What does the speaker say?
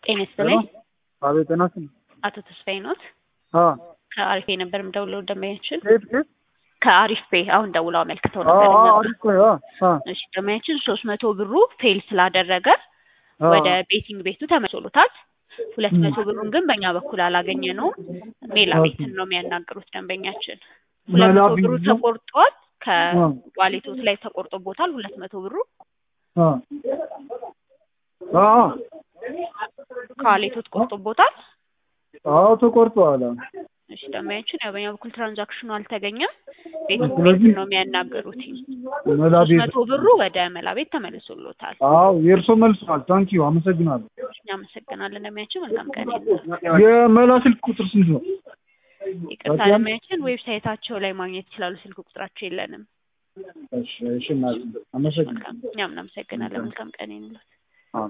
ጤና ይስጥልኝ። አቤት ጤና ይስጥልኝ። አቶ ተስፋዬ ኖት? አ ከአሪፍ ፔ ነበር የምደውለው ደንበኛችን ከየት ከየት? ከአሪፍ ፔ አሁን ደውለው አመልክተው አ ነበር። አ እና- አሪፍ ቆይ አ አ እሺ ደንበኛችን ሶስት መቶ ብሩ ፌል ስላደረገ አ ወደ ቤቲንግ ቤቱ ተመልሶሎታል። ሁለት መቶ ብሩን ግን በእኛ በኩል አላገኘ ነው። ሜላ ኦኬ። ቤትን ነው የሚያናግሩት ደንበኛችን። ሁለት ሜላ መቶ ብሩ ቤት ነው? ተቆርጧል። አ ከዋሌቶት ላይ ተቆርጦቦታል። ሁለት መቶ ብሩ አ አ ከዋሌቶት ቆርጦቦታል። አዎ ተቆርጧል። እሺ ደንበኛችን ያው በእኛ በኩል ትራንዛክሽኑ አልተገኘም። ቤቲንግ ስለዚህ ቤቱን ነው የሚያናገሩት። መላ ሶስት ቤት መቶ ብሩ ወደ መላ ቤት ተመልሶሎታል። አዎ የእርሶ መልሷል። ታንኪዩ አመሰግናለሁ። እናመሰግናለን ደንበኛችን። መልካም ቀን ይሁን። የመላ ስልክ ቁጥር ስንት ነው? ይቅርታ በጣም- ደንበኛችን ዌብሳይታቸው ላይ ማግኘት ይችላሉ። ስልክ ቁጥራቸው የለንም። እሺ እሺ እናት አመሰግናለሁ። መልካም እኛም እናመሰግናለን። መልካም ቀን ይሁንልዎት።